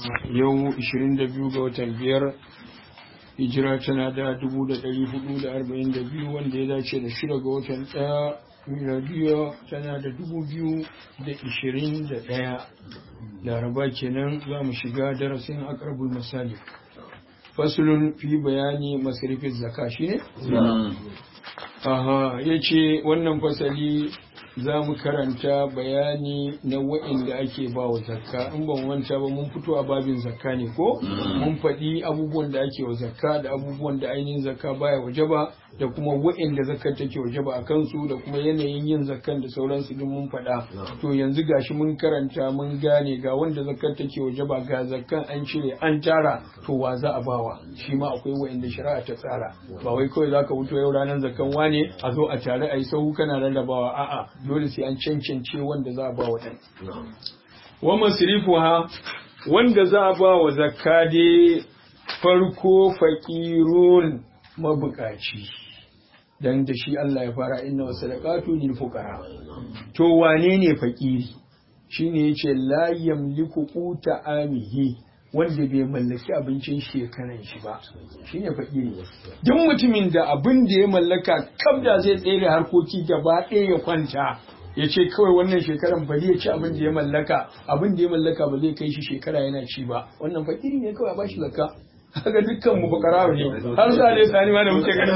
yau 22 ga watan biyar hijira tana da 442 wanda ya dace da shida ga watan ɗaya miladiya tana da 2021 laraba kenan za mu shiga darasin akarbul misali fasulun fi bayani masarifin zaka shi ne? aha ya ce wannan fasali za mu karanta bayani na wa'inda ake ba wa zakka in ban wanta ba mun fito a babin zakka ne ko mun faɗi abubuwan da ake wa zakka da abubuwan da ainihin zakka baya waje ba da kuma wa'inda zakkar take waje ba a kansu da kuma yanayin yin zakkan da sauransu duk mun faɗa to yanzu gashi mun karanta mun gane ga wanda zakkar take waje ba ga zakkan an cire an tara to wa za a bawa shi ma akwai wa'inda shari'a ta tsara ba wai kawai zaka wuto yau ranar zakkan wane a zo a tare a yi sahu kana rarrabawa a'a dole sai an cancance wanda za a ba wa ɗan. Wa masrifuha wanda za a ba wa zakka dai farko faƙirun mabukaci. Dan da shi Allah ya fara inna wa sadaqatu lil fuqara. To wane ne faƙiri? Shine yace la yamliku quta amihi wanda bai mallaki abincin shekaran shi ba shi ne fakiri duk mutumin da abin da ya mallaka kaf da zai tsere harkoki gaba ɗaya ya kwanta ya ce kawai wannan shekaran bari ya ci abin da ya mallaka abin da ya mallaka ba zai kai shi shekara yana ci ba wannan fakiri ne kawai a bashi zakka haka dukkan mu bakara ne har sa ne sani ma da muke ganin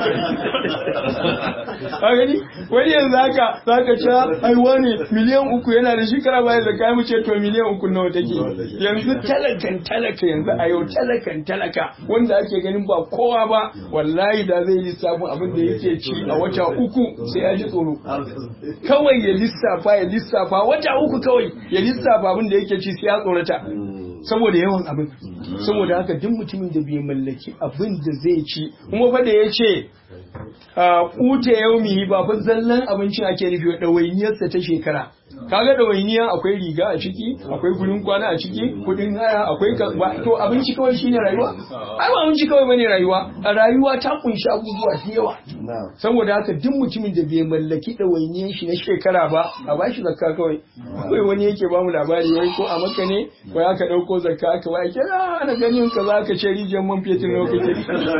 ka gani wani yanzu haka zaka ci ai wani miliyan uku yana da shekara baya da kai mu ce to miliyan uku nawa take yanzu talakan talaka yanzu a yau talakan talaka wanda ake ganin ba kowa ba wallahi da zai lissafin abin da yake ci a wata uku sai ya ji tsoro kawai ya lissafa ya lissafa wata uku kawai ya lissafa abin da yake ci sai ya tsorata saboda yawan abin saboda haka duk mutumin da bai mallaki abin da zai ci kuma fa da ya ce kuta yaumi ba fa zallan abincin ake nufi wa ɗawainiyarsa ta shekara kaga ɗawainiya akwai riga a ciki akwai kudin kwana a ciki kudin haya akwai ba to abinci kawai shine rayuwa ai ba abinci kawai bane rayuwa a rayuwa ta kunshi abubuwa da yawa saboda haka duk mutumin da bai mallaki ɗawainiyar shi na shekara ba a bashi zakka kawai akwai wani yake bamu labari wai ko a maka ne wai aka ɗauko zakka aka wai kira ana ganin ka za ka ce rijiyar man fetur nawa kake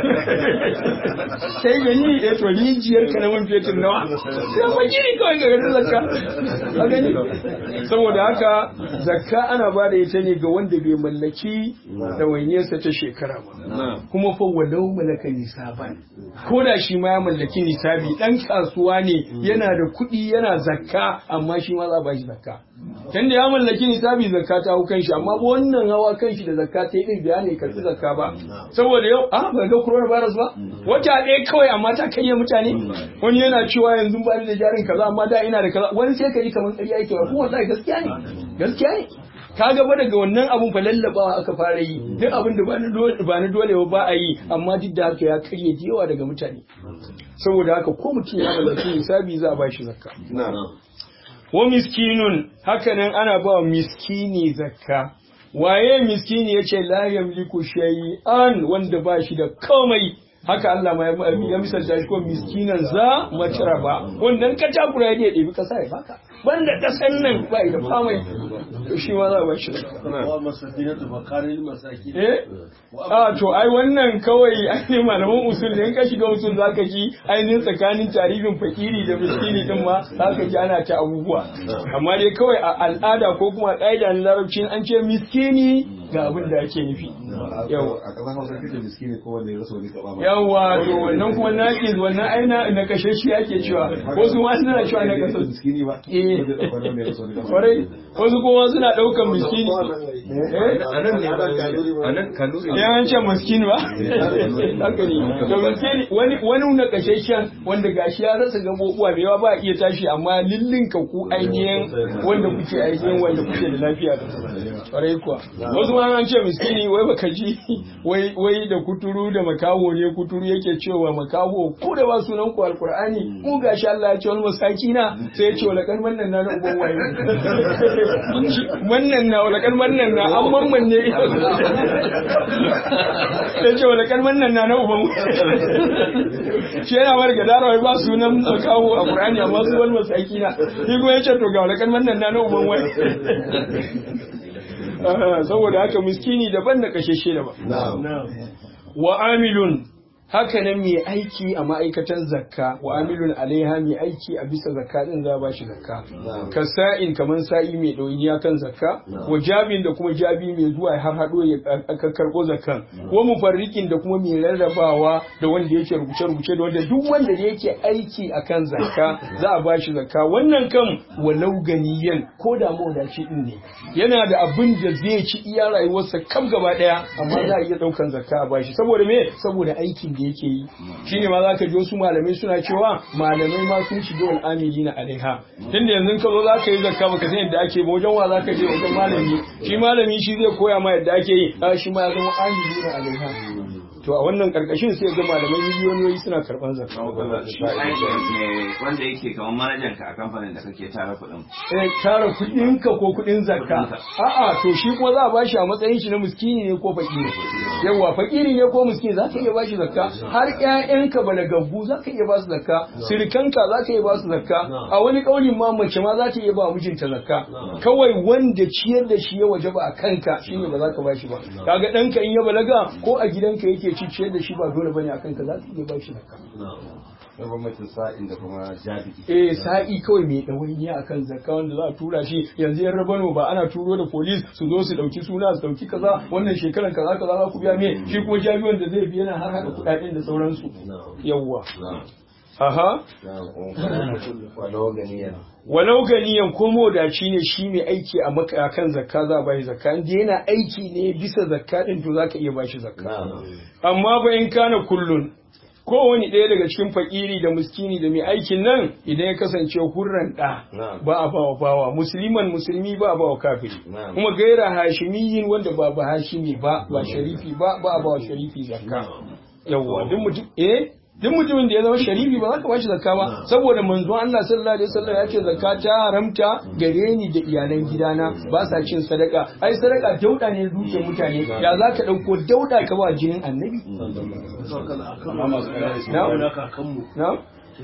sai gani eh to rijiyar ka na man fetur nawa sai mun gini kawai ga garin zakka a gani saboda haka zakka ana ba da ita ne ga wanda bai mallaki ɗawainiyarsa ta shekara ba kuma fa walau malaka nisaban ko da shi ma ya mallaki nisabi dan kasuwa ne yana da kuɗi yana zakka amma shi ma za ba shi zakka tunda ya mallaki nisabi zakka ta hau kanshi amma ba wannan hawa kanshi da zakka ta yi biya ne karɓi zakka ba saboda yau a ba ga coronavirus ba wata ɗaya kawai amma ta kai mutane wani yana cewa yanzu ba da jarin kaza amma da ina da kaza wani sai ka ji kamar ƙarya yake ba kuma wallahi gaskiya ne gaskiya ne ka gaba daga wannan abun fa lallabawa aka fara yi duk abin da ba na dole ba a yi amma duk da haka ya karye da yawa daga mutane saboda haka ko mutum ya mallaki hisabi za a ba shi zakka wa miskinun hakanan ana ba miskini zakka waye miskini yace la yamliku shay'an wanda ba shi da komai haka Allah ma ya misalta shi ko miskinan za matraba wanda ka takura ya ɗebi kasa ya baka banda kasan nan ba da famai to shi ma za ba shi eh a to ai wannan kawai ainihin malaman usul ne in ka shiga usul zaka ji ainihin tsakanin tarifin fakiri da miskini din ma zaka ji ana ta abubuwa amma dai kawai a al'ada ko kuma ƙa'ida na larabci an ce miskini ga abin da ake nufi yawa a ƙasar hausa kake miskini ko wanda ya rasa wani kaba yawa to wannan kuma naqis wannan aina na kashe shi ake cewa wasu ma suna cewa na kasar miskini ba eh wanda ya ɗauka wanda ya rasa wani kaba kwarai wasu kuma suna ɗaukan miskini anan ne ba anan kanuri ya an ce miskini ba haka ne to miskini wani wani na kasheshen wanda gashi ya rasa gabobuwa da yawa ba a iya tashi amma lillinka ku ainihin wanda kuke ainihin wanda kuke da lafiya da kwarai kuwa wasu ma an ce miskini wai baka ji wai wai da kuturu da makaho ne kuturu yake cewa makaho ku da ba sunan ku alqur'ani mu gashi Allah ya ce wal masakina sai ya ce wala kan wannan na na uban waye wannan na wala kan wannan na an mamman ne sai ya ce wala kan wannan na na uban shi yana mar gadara wai ba sunan makaho a qur'ani amma su wal masakina shi kuma ya ce to ga wala kan wannan na na uban waye saboda haka miskini daban da kashashe daban wa amilun haka nan mai aiki a ma'aikatan zakka wa amilun alaiha mai aiki a bisa zakka din za ba shi zakka ka sa'in kaman sa'i mai ɗauniya kan zakka wa jabin da kuma jabi mai zuwa har haɗo ya karɓo zakkan wa mufarrikin da kuma mai rarrabawa da wanda yake rubuce rubuce da wanda duk wanda yake aiki akan zakka za a ba shi zakka wannan kan walau ganiyan ko da mawadaci din ne yana da abin da zai ci iya rayuwarsa kam gaba ɗaya amma za a iya ɗaukan zakka a bashi saboda me saboda aikin da yake yi shine ma zaka ji wasu malamai suna cewa malamai ma sun shiga wal amilina alaiha tunda yanzu ka zo zaka yi zakka baka san yadda ake ba wajen wa zaka je wajen malami shi malami shi zai koya ma yadda ake yi a shi ma ya zama amilina alaiha to a wannan karkashin sai ga malamai miliyoyi suna karban zakka wanda yake kamar manajan ka a kamfanin da kake tara kuɗin eh tara kuɗin ka ko kuɗin zakka a'a to shi kuma za a bashi a matsayin shi na miskini ne ko fakiri yawa fakiri ne ko miskini za ka iya bashi zakka har ƴaƴanka balagaggu za ka iya basu zakka sirikanka za ka iya basu zakka a wani ƙaunin ma mace ma za ta iya ba mijinta zakka kawai wanda ciyar da shi ya waje ba a kanka shine ba za ka bashi ba kaga ɗanka in ya balaga ko a gidanka yake ci ciyar da shi ba dole bane a kanka za ka iya bashi zakka na bambancin sa'in da kuma jabi eh sa'i kawai mai ɗawainiya akan zakka wanda za a tura shi yanzu yan rabano ba ana turo da polis su zo su dauki suna su dauki kaza wannan shekaran kaza kaza za ku biya me shi kuma jabi wanda zai biya na har hada kuɗaɗen da sauransu yawwa aha walau ganiyan ko modaci ne shi mai aiki a maka kan zakka za a bashi zakka inda yana aiki ne bisa zakka din to zaka iya bashi zakka amma ba in kana kullun kowane ɗaya daga cikin fakiri da muskini da mai aikin nan idan ya kasance hurran ɗa ba a bawa bawa musulman musulmi ba a bawa kafiri kuma gaira hashimiyin wanda ba ba hashimi ba ba sharifi ba ba a bawa sharifi zakka yawwa duk mutum eh duk mutumin da ya zama sharifi ba za ka bashi zakka ba saboda manzon Allah sallallahu alaihi wasallam ya ce zakka ta haramta gare ni da iyalan gidana ba sa cin sadaka ai sadaka dauda ne dukiyar mutane ya za ka dauko dauda ka ba jinin annabi na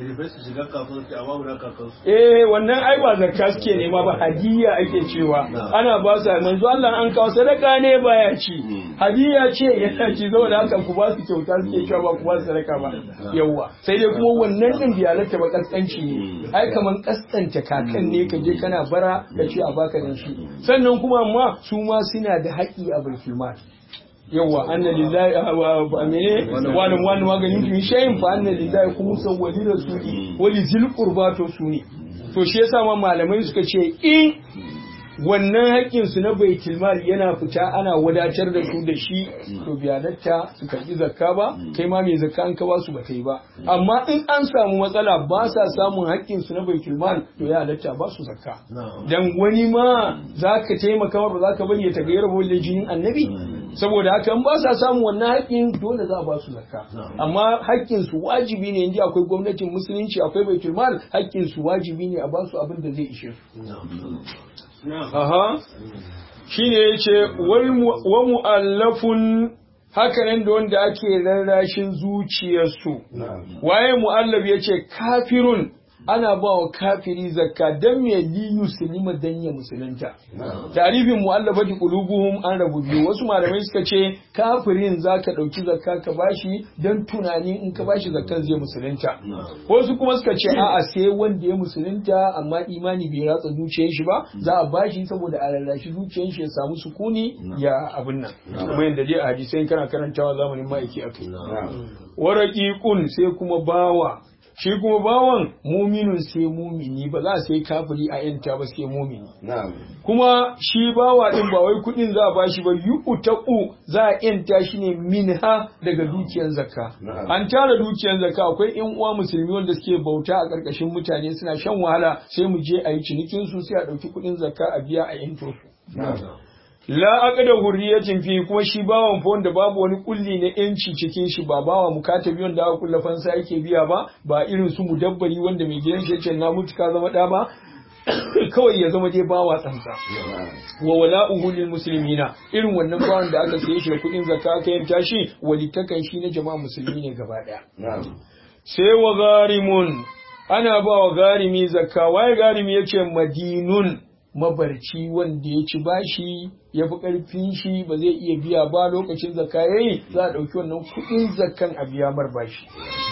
Eh wannan ai ba zakka suke nema ba hadiya ake cewa ana ba su manzo Allah an kawo sadaka ne baya ci hadiya ce yana ci saboda haka ku ba su kyauta suke cewa ba ku ba su sadaka ba yawa sai dai kuma wannan din da halatta ba kaskanci ne ai kaman kaskanta kakan ne ka je kana bara ka ce a baka dan shi sannan kuma amma su ma suna da haƙi a baitul mal yawa anna lillahi wa mene wani wani maganin tun shayin fa anna lillahi kuma san wali rasuli wali zil qurba to su ne to shi yasa ma malamai suka ce in wannan haƙƙin su na baitul mal yana fita ana wadatar da su da shi to biyanatta su karbi zakka ba kai ma mai zakka an ka ba su ba kai ba amma in an samu matsala ba sa samun haƙƙin su na baitul mal to ya halatta ba su zakka dan wani ma zaka taimaka ba zaka bari ya tagayyar bolle jinin annabi saboda haka in ba sa samun wannan haƙƙin dole za a ba su zakka amma haƙƙin su wajibi ne inji akwai gwamnatin musulunci akwai baitul mal haƙƙin su wajibi ne a ba su abin da zai ishe su aha shine yace wa mu'allafun hakanan da wanda ake rarrashin zuciyarsu waye mu'allaf yace kafirun ana ba wa kafiri zakka dan me li yuslima dan ya musulunta tarifin mu'allafati qulubuhum an rabu biyu wasu malamai suka ce kafirin zaka dauki zakka ka bashi dan tunani in ka bashi zakkan zai musulunta wasu kuma suka ce a'a sai wanda ya musulunta amma imani bai ratsa zuciyar shi ba za a bashi saboda a rarrashi zuciyar shi ya samu sukuni ya abin nan kuma yanda dai a hadisai kana karantawa zamanin ma'aiki akai waraqiqun sai kuma bawa shi kuma bawan muminin sai mumini ba za a sai kafiri a yanta ba sai mumini kuma shi bawa din ba wai kudin za a bashi ba yu'taqu za a yanta shi ne minha daga dukiyar zakka an tara dukiyar zakka akwai yan uwa musulmi wanda suke bauta a karkashin mutane suna shan wahala sai mu je a yi cinikin su sai a dauki kudin zakka a biya a yanto su la aqda hurriyatin fi kuma shi bawan fa wanda babu wani kulli na yanci cikin shi ba bawa mukatabi wanda aka kulla fansa yake biya ba ba irin su mudabbari wanda mai gidan shi yace na mutu ka zama da ba kawai ya zama dai bawa tsantsa wa wala'uhu lil muslimina irin wannan bawan da aka saye shi da kudin zakka aka yanta shi walitakan shi na jama'a musulmi ne gaba daya sai wa garimun ana ba wa garimi zakka waye garimi yace madinun mabarci wanda ya ci bashi ya fi ƙarfin shi ba zai iya biya ba lokacin zakka yayi za a ɗauki wannan kuɗin zakkan a biya mar bashi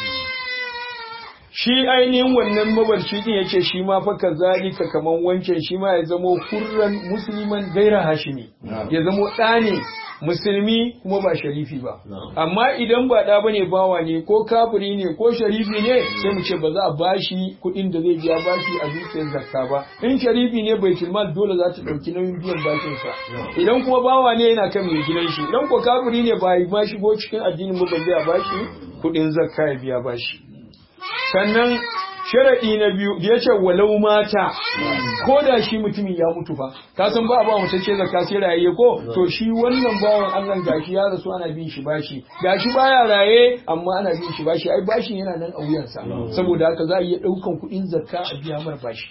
shi ainihin wannan mabarci din yace shi ma fa kazalika kaman wancan shi ma ya zamo hurran musliman gaira hashimi ya zamo ɗa ne musulmi kuma ba sharifi ba amma idan ba ɗa bane bawa ne ko kafiri ne ko sharifi ne sai mu ce ba za a bashi kuɗin da zai biya bashi a dukiyar zakka ba in sharifi ne bai mal dole za ta ɗauki nauyin biyan bashin sa idan kuma bawa ne yana kan mai gidan shi idan ko kafiri ne ba ma shigo cikin addinin ba balle a bashi kuɗin zakka ya biya bashi sannan sharaɗi na biyu da ya ce walau mata ko da shi mutumin ya mutu fa ka san ba ba mutum ce zakka sai raye ko to shi wannan bawan Allah gashi ya rasu ana bin shi bashi gashi baya raye amma ana bin shi bashi ai bashin yana nan a wuyansa saboda haka za a iya ɗaukan kuɗin zakka a biya mar bashi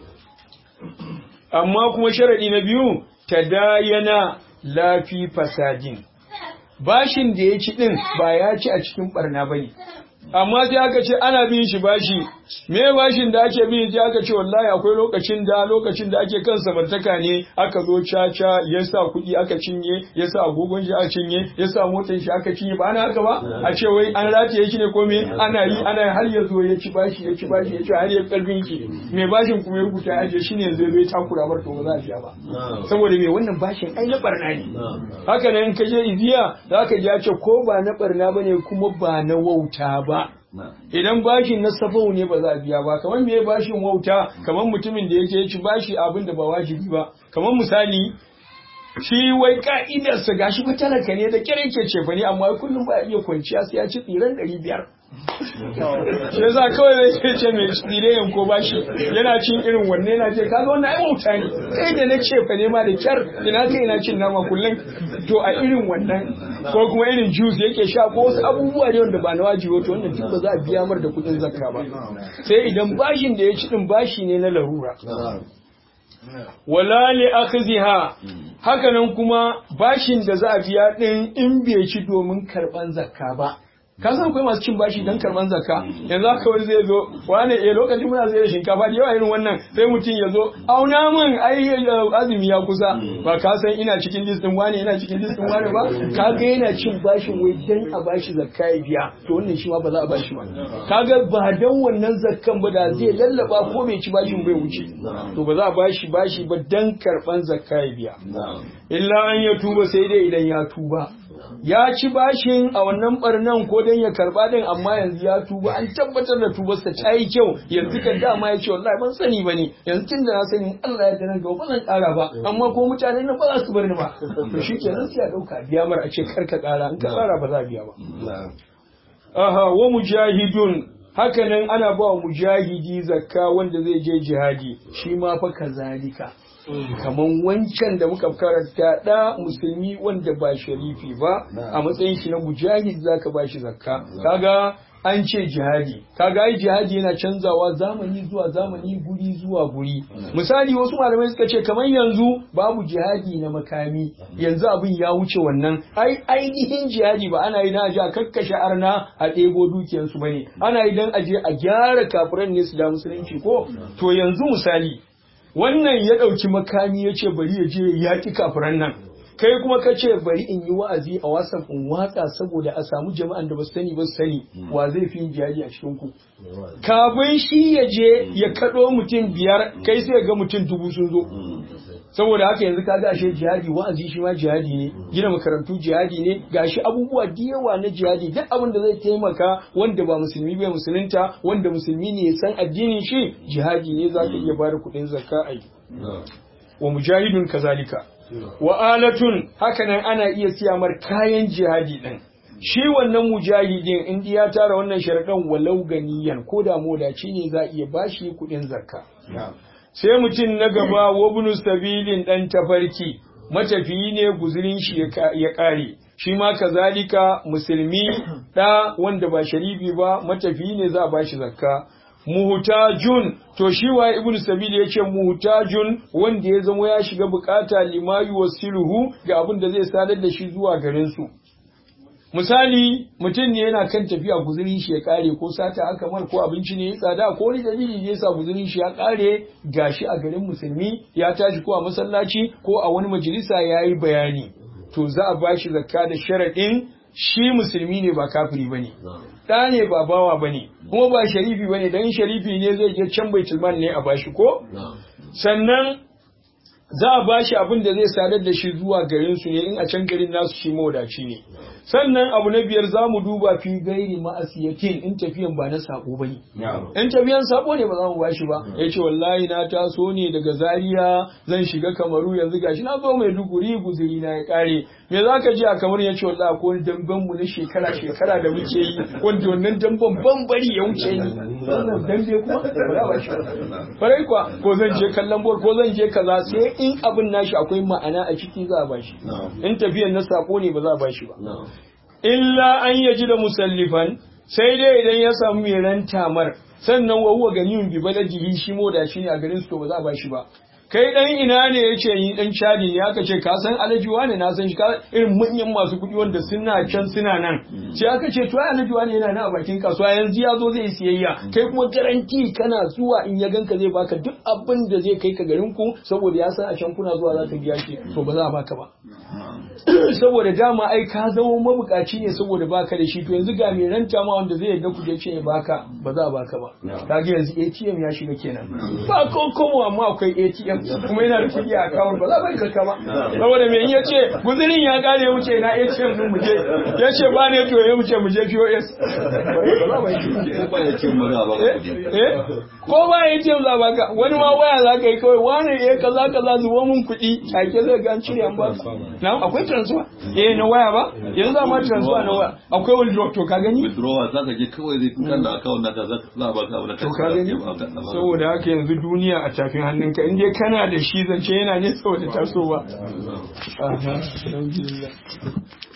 amma kuma sharaɗi na biyu tadayana lafi fasadin bashin da ya ci din ba ya ci a cikin barna bane amma sai aka ce ana bin shi bashi me bashin da ake bin sai aka ce wallahi akwai lokacin da lokacin da ake kan samartaka ne aka zo caca ya sa kuɗi aka cinye ya sa agogon shi aka cinye ya sa motar shi aka cinye ba ana haka ba a ce wai an rataye shi ne ko me ana yi ana har ya zo ya ci bashi ya ci bashi ya ci har ya karfin ki me bashin kuma ya rubuta aje shi ne zai zai takura bar to ba za a biya ba saboda me wannan bashin ai na barna ne haka nan in ka je iziya za ka ji ya ce ko ba na barna bane kuma ba na wauta ba idan bashin na safau ne ba za a biya ba kamar me bashin wauta kamar mutumin da yake ci bashi abin da ba wajibi ba kamar misali shi wai ka'idarsa gashi fa talaka ne da kire ke cefa ne amma kullum ba iya kwanciya sai ya ci tsiran ɗari biyar shi yasa kawai zai ce mai tsire yanko bashi yana cin irin wanne yana ce kaga wannan ai wauta ne kai da na cefa ne ma da kyar ina kai ina cin nama kullum to a irin wannan ko kuma irin juice yake sha ko wasu abubuwa ne wanda ba na wajibi to wannan duk ba za a biya mar da kuɗin zakka ba sai idan bashin da ya ci din bashi ne na larura wala li akhziha hakanan kuma bashin da za a biya din in bai ci domin karban zakka ba ka san akwai masu cin bashi don karban zakka yanzu haka wani zai zo wani eh lokacin muna zai da shinkafa da yawa irin wannan sai mutum ya zo auna min ai azumi ya kusa ba ka san ina cikin list din wani ina cikin list din wani ba ka ga yana cin bashin wai dan a bashi zakka ya biya to wannan shi ma ba za a bashi ba kaga ba dan wannan zakkan ba da zai lallaba ko bai ci bashin bai wuce to ba za a bashi bashi ba dan karban zakka ya biya illa an ya tuba sai dai idan ya tuba ya ci bashin a wannan barnan ko dan ya karba din amma yanzu ya tuba an tabbatar da tubarsa ta yi kyau yanzu kan dama ya ce wallahi ban sani bane yanzu tun da na sani Allah ya dana gaba ba zan kara ba amma ko mutanen nan ba za su bar ni ba to shikenan sai a dauka biya mar a ce kar ka kara in ka kara ba za a biya ba aha wa mujahidun hakanan ana ba wa mujahidi zakka wanda zai je jihadi shi ma fa kazalika kaman wancan da muka karanta da musulmi wanda ba sharifi ba a matsayin shi na mujahid zaka ba shi zakka kaga an ce jihadi kaga ai jihadi yana canzawa zamani zuwa zamani guri zuwa guri misali wasu malamai suka ce kamar yanzu babu jihadi na makami yanzu abin ya wuce wannan ai ainihin jihadi ba ana yi na aje a kakkashe arna a ɗebo dukiyansu bane ana yi dan aje a gyara kafiran ne su da musulunci ko to yanzu misali wannan ya ɗauki makami ya ce bari ya je ya yaƙi kafiran nan kai kuma ka ce bari in yi wa'azi a wasan in watsa saboda a samu jama'an da ba su sani ba su sani wa zai fi yin jihadi a cikin ku kafin shi ya je ya kaɗo mutum biyar kai sai ga mutum dubu sun zo saboda haka yanzu ka ashe jihadi wa'azi shi ma jihadi ne gina makarantu jihadi ne gashi abubuwa da yawa na jihadi duk abin da zai taimaka wanda ba musulmi bai musulunta wanda musulmi ne ya san addinin shi jihadi ne za ka iya bada kuɗin zakka a yi wa mujahidun kazalika wa alatun hakanan ana iya siya mar kayan jihadi din shi wannan mujahidin in ya tara wannan sharaɗan walau ganiyan ko da modaci ne za a iya bashi kuɗin zakka sai mutum na gaba wabnu sabilin dan tafarki matafiyi ne guzurin shi ya kare shi ma kazalika musulmi da wanda ba sharifi ba matafiyi ne za a bashi zakka muhtajun to shi wa ibnu sabil yace muhtajun wanda ya zama ya shiga bukata limayu wasiluhu ga abin da zai sadar da shi zuwa garin su misali mutum ne yana kan tafiya guzurin shi ya kare ko sata aka mar ko abinci ne ya tsada ko wani dalili ne yasa guzurin shi ya kare gashi a garin musulmi ya tashi ko a masallaci ko a wani majalisa ya yi bayani to za a bashi zakka da sharaɗin shi musulmi ne ba kafiri bane ɗa ne ba bawa bane kuma ba sharifi bane dan sharifi ne zai je can baitul mal ne a bashi ko sannan za a ba shi abin da zai sadar da shi zuwa garin su ne in a can garin nasu shi mawadaci ne sannan abu na biyar za mu duba fi gairi ma'asiyatin in tafiyan ba na sako bane in tafiyan sako ne ba za mu ba shi ba ya ce wallahi na taso ne daga zaria zan shiga kamaru yanzu gashi na zo mai duguri guzuri na ya kare me za ka ji a kamar ya ce wallahi ko wani damben mu na shekara shekara da muke yi wanda wannan damben ban bari ya wuce ni wannan dambe kuma ba za ba shi farai kuwa ko zan je kallon bol ko zan je kaza sai in abin nashi akwai ma'ana a ciki za a ba shi in tafiyan na sako ne ba za a ba shi ba illa an yaji da musallifan sai dai idan ya samu mai ranta mar sannan wa huwa ganiyun bi baladihi shi moda shi ne a garin su to ba za a ba shi ba kai dan ina ne yace ni dan chadi ne aka ce ka san alaji wane na san shi ka irin manyan masu kuɗi wanda suna can suna nan sai aka ce to alaji wane yana nan a bakin kasuwa yanzu ya zo zai siyayya kai kuma garanti kana zuwa in ya ganka zai baka duk abin da zai kai ka garin ku saboda ya san a can kuna zuwa za ka biya shi to ba za a baka ba saboda dama ai ka zama mabukaci ne saboda baka da shi to yanzu ga mai ranta ma wanda zai yarda ku je ce ya baka ba za a baka ba kaga yanzu ATM ya shiga kenan ba ko komo amma akwai ATM kuma yana da kuɗi a account ba za a bari ka ba saboda me in ya ce guzurin ya kare ya wuce na ATM din mu je ya ce ba ne to ya wuce mu je POS ba ya ce maza ba ka kuɗi. eh ko ba ATM za baka wani ma waya za ka yi kawai wani eh kaza kaza zuwa mun kuɗi take zai ga an cire an ba na akwai transfer eh na waya ba yanzu za ma transfer na waya akwai withdraw to ka gani withdrawal za ka je kawai zai kan da account naka za za a baka abu da to ka gani saboda haka yanzu duniya a tafin hannunka in dai kana da shi zance yana ne saboda tasowa aha alhamdulillah